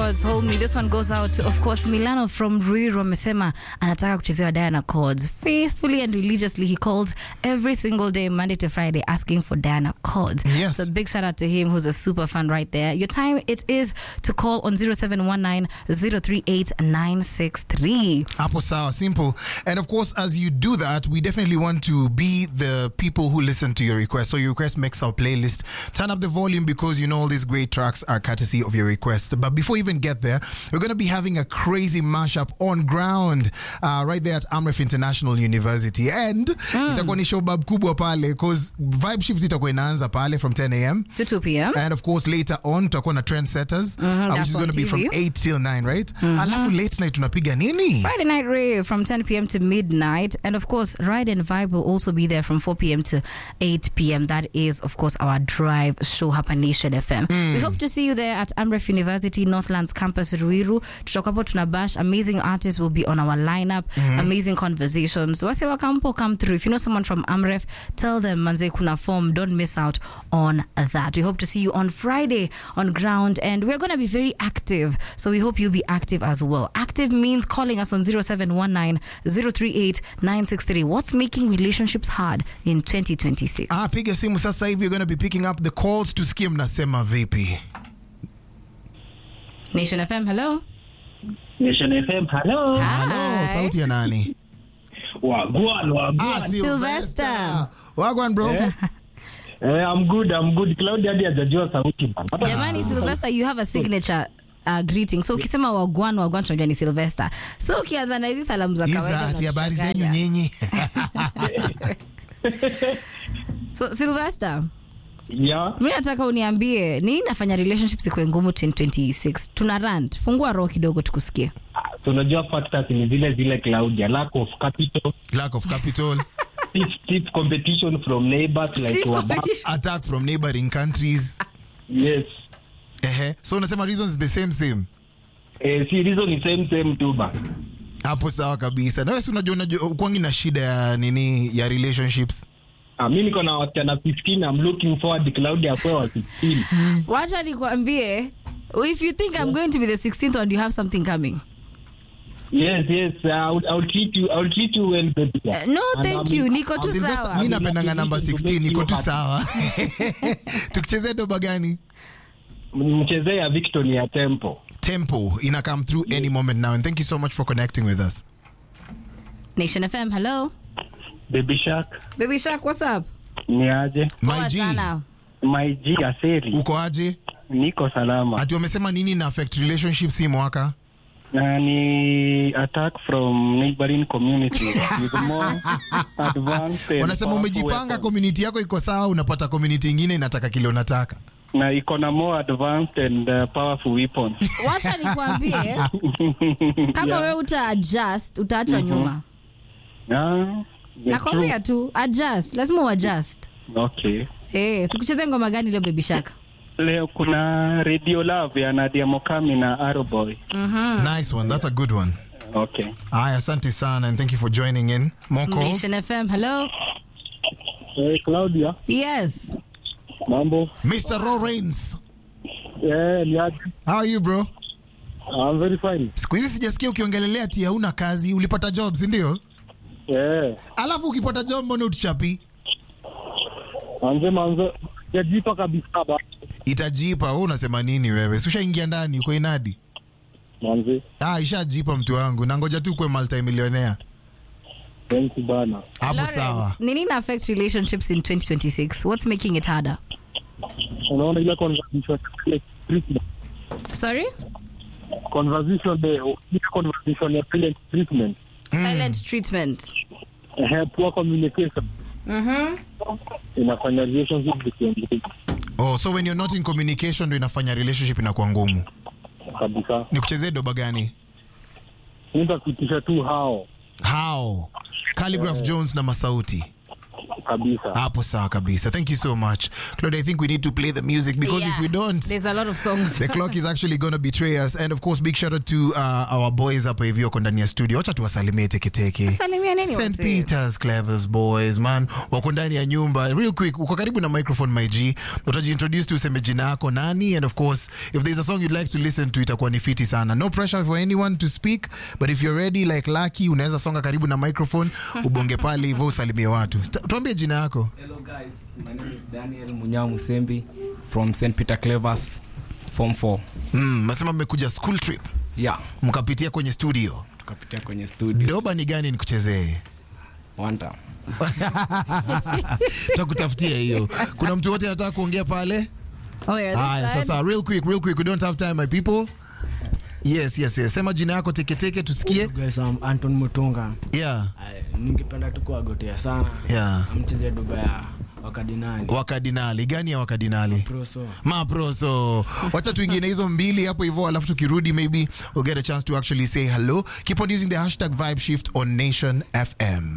Chords, Hold Me. This one goes out to, of course, Milano from Ruiru amesema anataka kuchezewa Diana Chords. Faithfully and religiously, he calls every single day, Monday to Friday, asking for Diana Chords. Yes. So big shout out to him, who's a super fan right there. Your time, it is to call on 0719 038 963. Hapo sawa, simple. And of course, as you do that, we definitely want to be the people who listen to your request. So your request makes our playlist. Turn up the volume because you know all these great tracks are courtesy of your request. But before we even get there, we're going to be having a crazy mashup on ground uh, right there at Amref International University. And itakuwa ni showbab kubwa pale because vibe shift itakuwa inaanza pale from 10 a.m. To 2 p.m. And of course later on tutakuwa na trendsetters uh, which that's is on going to be from TV. 8 till 9, right? Alafu late night tunapiga nini? Friday night rave from 10 p.m. to midnight. And of course, Ride and Vibe will also be there from 4 p.m. to 8 p.m. That is, of course, our drive show hapa Nation FM. We hope to see you there at Amref University, Northlands campus, Ruiru. Tutakuwapo tunabash. Amazing artists will be on our lineup. Amazing conversations. Wase wakampo come through. If you know someone from Amref, tell them manze kuna form. Don't miss out on that. We hope to see you on Friday on ground. And we're going to be very active. So we hope you'll be active as well. Active means calling us on 0719 038 963. What's making relationships hard in 2026? Ah, piga simu sasa hivi. You're going to be picking up the calls tusikie mnasema vipi. Nation FM, hello. Nation FM, hello. Hello, Hi. sauti ya nani? Wagwan, wagwan. Ah, Sylvester. Wagwan bro. Eh, I'm good, I'm good. Claudia hadi hajajua sauti bana. Hata- Jamani, Sylvester, you have a signature uh, greeting. So ukisema wagwan wagwan tunajua ni Sylvester. So ukianza na hizi salamu za Hizi kawaida ati habari zenyu unatuchanganya. nyinyi. So Sylvester, Yeah. mi nataka uniambie nini nafanya relationships ikuwe ngumu 2026. Tuna rant. Fungua roho kidogo tukusikie. So unajua factors ni zile zile Claudia, lack of capital, Lack of capital, stiff, stiff competition from neighbors like Stiff Wababa. competition. attack from neighboring countries. Yes. Ehe. So unasema reasons the same same. Eh, si reason ni same same tu ba. Hapo sawa kabisa. Na wewe si unajua unajua kwangi na shida ya nini ya relationships. Ah, mimi niko na wasichana 15, I'm looking forward Claudia kwa wa 16. Wacha nikwambie if you think I'm going to be the 16th one you have something coming. Yes, yes. Uh, I'll, I'll treat you I'll treat you well baby. Uh, no, And thank I'm- you. Niko tu Sylvester, sawa. mi napendanga namba 16 niko tu happy. sawa. Tukichezea doba gani? Mchezee ya Victor ni ya Tempo. Tempo ina come through any moment now and thank you so much for connecting with us. Nation FM, hello. Baby Shark Baby Shark, what's up? ni aje? My Poa G, sana. My G Aseli. uko aje? Niko salama. Ati wamesema nini na affect relationships hii mwaka? Na ni attack from neighboring communities with more advanced and Wanasema powerful umejipanga, weapons. community yako iko sawa, unapata community ingine inataka kile unataka. na iko na more advanced and uh, powerful weapons. Wacha nikwambie kama Yeah. wewe uta adjust utaachwa nyuma. Ah, that's Nakwambia tu adjust, lazima uadjust. true. Okay. Eh, tukucheze ngoma gani leo Baby Shark? Leo kuna Radio Love ya Nadia Mokami na Arrowboy. Nice one, that's a good one. Okay. Aya, asante sana and thank you for joining in. More calls. Nation FM, hello. Hey, Claudia, Yes. mambo? Mr. Lawrence. Yeah, ni aje? How are you bro? I'm very fine. Siku hizi sijasikia ukiongelelea ati hauna kazi, ulipata job, si ndio? Yeah. Alafu ukipata job mbona utuchapi? Manze manze, yajipa kabisa ba. Itajipa, wewe unasema nini wewe? Si ushaingia ndani uko inadi? Manze, Ah, ishajipa mtu wangu. Na ngoja tu kuwe multimillionaire. thank you bana. Hapo sawa. Lawrence, ni nini affect relationships in 2026? What's making it harder? Unaona ile conversation ile treatment. Sorry? Conversation the ile conversation ya silent treatment. Silent treatment. Eh, poor communication. Mhm. Inafanya relationship zikiendelea Oh, so when you're not in communication ndio inafanya relationship inakuwa ngumu. kabisa. Nikuchezee doba gani? Nitakuitisha tu hao. How? Calligraph Jones na Masauti. kabisa. hapo sawa kabisa thank you so much claude i think we need to play the music because if we don't there's a lot of songs. the clock is actually going to betray us and of course big shout out to uh, our boys hapo hivi wako ndani ya studio wacha tuwasalimie teketeke Salimia nini St. wase? Peter's Clevers boys man wako ndani ya nyumba real quick uko karibu na microphone my G utajiintroduce tu useme jina yako nani and of course if there's a song you'd like to listen to itakuwa ni fiti sana no pressure for anyone to speak but if you're ready like Lucky unaweza songa karibu na microphone ubonge pale hivyo usalimie watu Ta- tuambie jina yako Hello guys, my name is Daniel Munyao Musembi from St. Peter Clevers, Form 4. mm, masema mmekuja school trip Yeah, mkapitia kwenye studio tukapitia kwenye studio doba ni gani nikuchezee one time. takutafutia hiyo kuna mtu wote anataka kuongea pale Oh, yeah, this haya side. sasa real quick real quick we don't have time my people yes yes yes sema jina yako teketeke tusikie Guys, I'm Anton Mutunga. yeah Ay, ningependa tu kuwagotea sana Yeah. amcheze duba ya wakadinali wakadinali gani ya wakadinali proso maproso wacha tuingie hizo mbili hapo hivyo alafu tukirudi maybe we'll get a chance to actually say hello keep on using the hashtag vibe shift on nation fm